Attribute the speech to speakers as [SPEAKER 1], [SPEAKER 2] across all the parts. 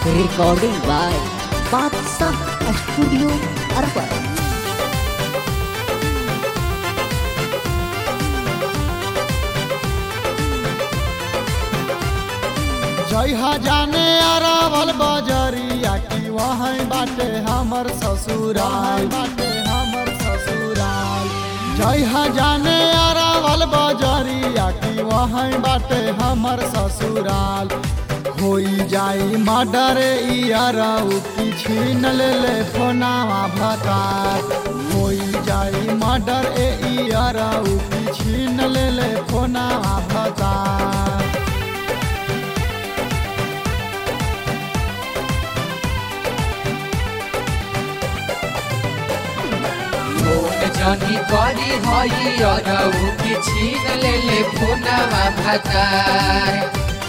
[SPEAKER 1] Recording by Badsah Studio Arbat.
[SPEAKER 2] जइहा जाने अरावल बजरिया की वहीं बाटे हमर ससुराल बाटे हमर ससुराल जइहा जाने अरावल बजरिया की वहीं बाटे हमर ससुराल होई जाई मर्डर इयरऊ की छीन ले ले फोनावा भतार होई जाई मर्डर ए इयरऊ की छीन ले ले फोनावा भतार
[SPEAKER 3] फोन जनी करी हई अरऊ कि छीन लेले फोनवा भतार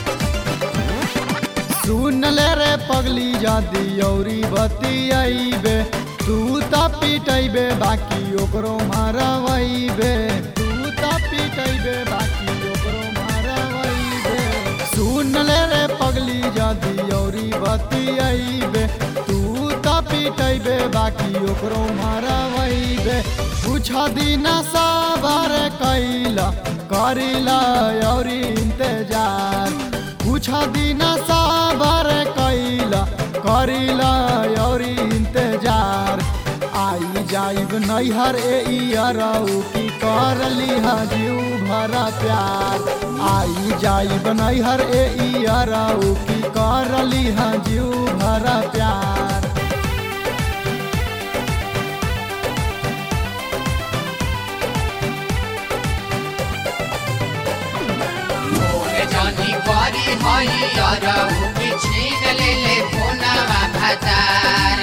[SPEAKER 2] सुन ले रे पगली जादी औरी बतियाइबे तू त पिटैबे बाकी ओकरो मारवैबे तू त पिटैबे बाकी ओकरो मारवैबे सुन ले रे पगली जादी औरी बतियाइबे तू त पिटैबे बाकी ओकरो मारवैबे कुछ दिन सबर कैला करिला औरी इंतजार कुछ दिन सबर कैला करिला औरी इंतजार आई जाइब नैहर ए इयरऊ की करली जीव भरा प्यार आई जाइब नैहर ए इयरऊ की करली जीव भरा प्यार
[SPEAKER 3] फोन जनी करी हई अरऊ कि छीन लेले फोनवा भतार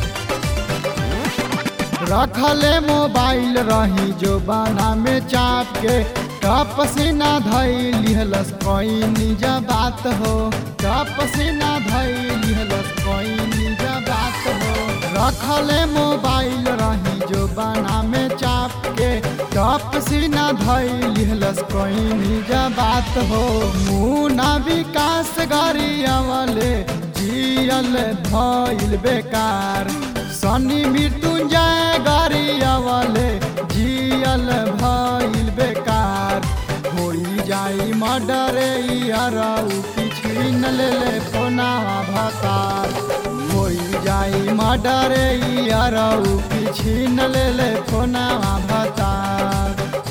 [SPEAKER 2] रखले मोबाइल रही जो बाना में चाप के कप से ना धई लिहलस कोई निज बात हो कप से ना धई लिहलस कोई निज बात हो रखले मोबाइल रही जो बाना में चाप के कप से ना धई लिहलस कोई निज बात हो मुना विकास गरियावले जियल भइल बेकार सनी मृत्युंजय गरियावले जियल भइल बेकार होई जाई मर्डर इयरऊ की छीन ले ले फोनावा भतार होई जाई मर्डर इयरऊ की छीन ले ले फोनावा भतार